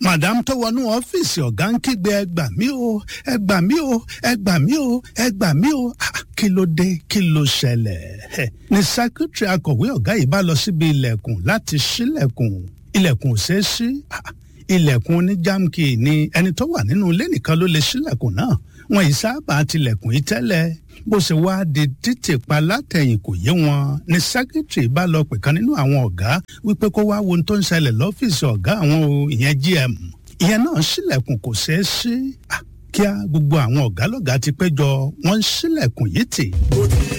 madam tó wọnú ọ́fíìsì ọ̀gá ń kígbe ẹ gbà mí o ẹ gbà mí o ẹ gbà mí o ẹ gbà mí o Ah, kí ló dé kí ló ṣẹlẹ̀ Ẹ̀, ni secretary akọ̀wé ọ̀gá yìí bá lọ síbi ilẹ̀kùn láti ṣílẹ̀kùn ilẹ̀kùn ò ṣeé ṣí Ah, ilẹ̀kùn oníjàmkì ni ẹni tó wà nínú ilé nìkan ló lè ṣílẹ̀kùn náà wọn yìí sábà tilẹ̀kùn yìí tẹ́lẹ̀ bó ṣe wá di títì pa látẹ̀yìn kò yé wọn ni secretary bá lọ pè kan nínú àwọn ọ̀gá wípé kó wá wo ohun tó ń ṣẹlẹ̀ lọ́fíìsì ọ̀gá àwọn o ìyẹn gm ìyẹn náà ṣílẹ̀kùn kò ṣeé ṣí Ah, kíá gbogbo àwọn ọ̀gá lọ́gàá ti péjọ wọ́n ń ṣílẹ̀kùn yìí tì.